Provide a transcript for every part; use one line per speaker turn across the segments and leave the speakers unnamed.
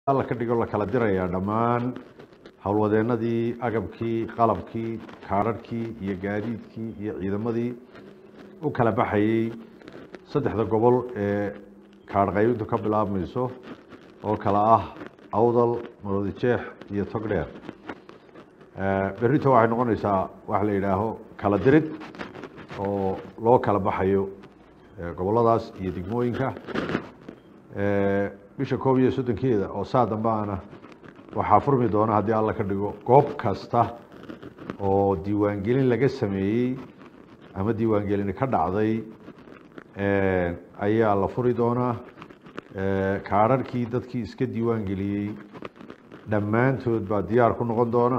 alla ka dhigo la kala dirayaa dhammaan howlwadeenadii agabkii qalabkii kaararhkii iyo gaadiidkii iyo ciidamadii u kala baxayey saddexda gobol ee kaarh qaybintu ka bilaabmayso oo kala ah awdal maroodi jeex iyo togdheer berrito waxay noqonaysaa waxa la yidhaaho kala dirid oo loo kala baxayo gobolladaas iyo degmooyinka bisha koob iyo soddonkeeda oo saa dambeana waxaa furmi doona haddii alla ka dhigo goob kasta oo diiwaangelin laga sameeyey ama diiwaangelin ka dhacday ayaa la furi doonaa kaararhkii dadkii iska diiwaangeliyey dhammaantood baa diyaar ku noqon doona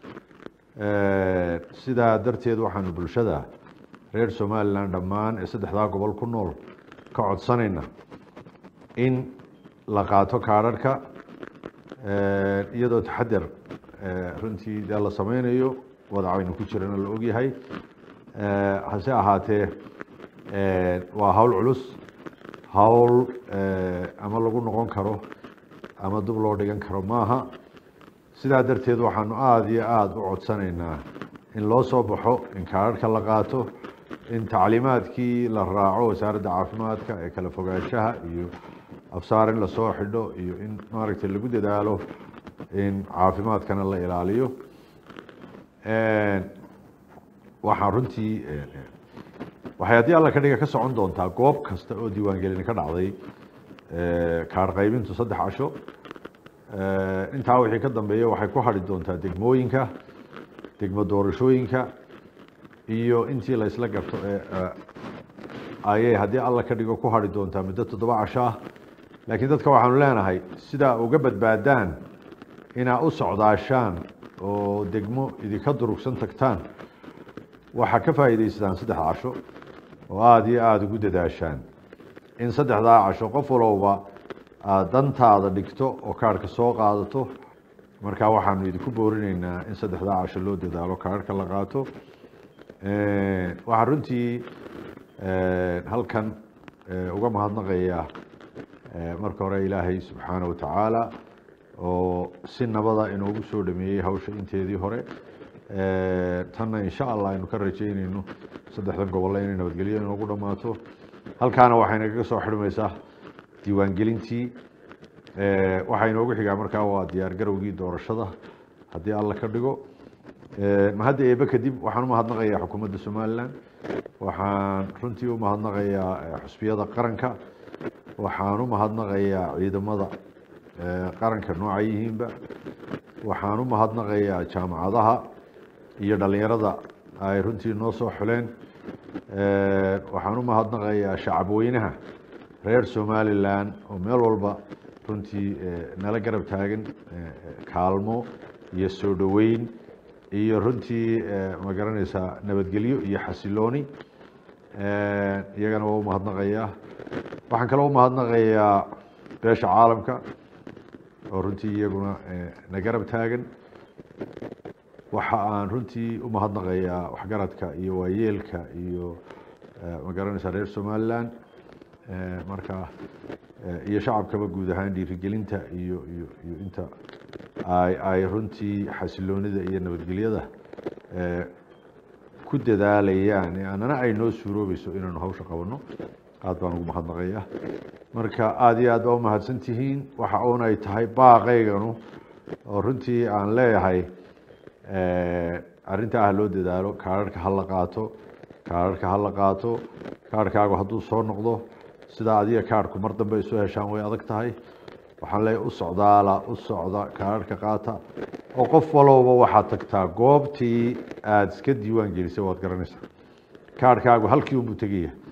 sidaa darteed waxaanu bulshada reer somalilan dhammaan ee saddexdaa gobol ku nool ka codsanayna in la qaato kaararhka iyadoo taxadar runtii dee la sameynayo wadacaynu ku jirana la ogyahay hase ahaatee waa hawl culus hawl ama lagu noqon karo ama dub loo dhigan karo maaha sidaa darteed waxaanu aada iyo aada u codsanaynaa in loo soo baxo in kaararhka la qaato in tacliimaadkii la raaco wasaaradda caafimaadka ee kala fogaanshaha iyo afsaar in lasoo xidho iyo in maaragtay lagu dadaalo in caafimaadkana la ilaaliyo waxaa runtii waxay haddii alla ka dhiga ka socon doontaa goob kasta oo diiwaangelin ka dhacday kaar qaybintu saddex casho intaa wixii ka dambeeya waxay ku hadhi doontaa degmooyinka degmo doorashooyinka iyo intii la isla garto ayay haddii alla ka dhigo ku hadhi doontaa muddo toddoba casho ah laakiin dadka waxaanu leenahay sidaa uga badbaadaan inaa u socdaashaan oo degmo idinka durugsan tagtaan waxaa ka faa'iidaysataan saddex casho oo aada iyo aada ugu dadaashaan in saddexdaa casho qof walowba aad dantaada dhigto oo kaarhka soo qaadato markaa waxaanu idinku boorinaynaa in saddexdaa casho loo dadaalo kaarhka la qaato waxaa runtii halkan uga mahadnaqaya marka hore ilaahay subxaana watacaala oo si nabada inoogu soo dhameeyey hawsha inteedii hore tanna insha allah aynu ka rajeynayno saddexdan gobolle inay nabadgelyo inoogu dhammaato halkaana waxay nagaga soo xidhmaysaa diiwaangelintii waxaa inoogu xigaa markaa waa diyaar garowgii doorashada haddii alla ka dhigo mahadda eebe kadib waxaan u mahadnaqayaa xukuumadda somalilan waxaan runtii u mahadnaqayaa xusbiyada qaranka waxaan u mahadnaqayaa ciidamada qaranka nooca yihiinba waxaan u mahadnaqayaa jaamacadaha iyo dhalinyarada ay runtii noo soo xuleen waxaan u mahadnaqayaa shacab weynaha reer somalilan oo meel walba runtii nala garab taagan kaalmo iyo soo dhoweyn iyo runtii ma garanaysaa nabadgelyo iyo xasilooni iyagana waa u mahadnaqayaa waxaan kaloo u mahadnaqayaa beesha caalamka oo runtii iyaguna na garab taagan waxa aan runtii u mahadnaqayaa waxgaradka iyo waayeelka iyo ma garanaysaa reer somalilan marka iyo shacabkaba guud ahaan dhiirigelinta iyo iyo iyo inta ay ay runtii xasiloonida iyo nabadgelyada ku dadaalayaan annana ay noo suuroobayso inaanu hawsha qabanno aad baan ugu mahadnaqaya marka aada iyo aad baa umahadsan tihiin waxa uun ay tahay baaqayganu oo runtii aan leeyahay arrinta ah loo dadaalo kaararhka ha la qaato kaararhka ha la qaato kaarhkaagu hadduu soo noqdo sidaa adiga kaarhku mar dambe isu heshaan way adag tahay waxaan leeyahay u socdaala u socda kaararhka qaata oo qof walowba waxaad tagtaa goobtii aada iska diiwaan gelisay waad garanaysaa kaarhkaagu halkii unbuu tegaya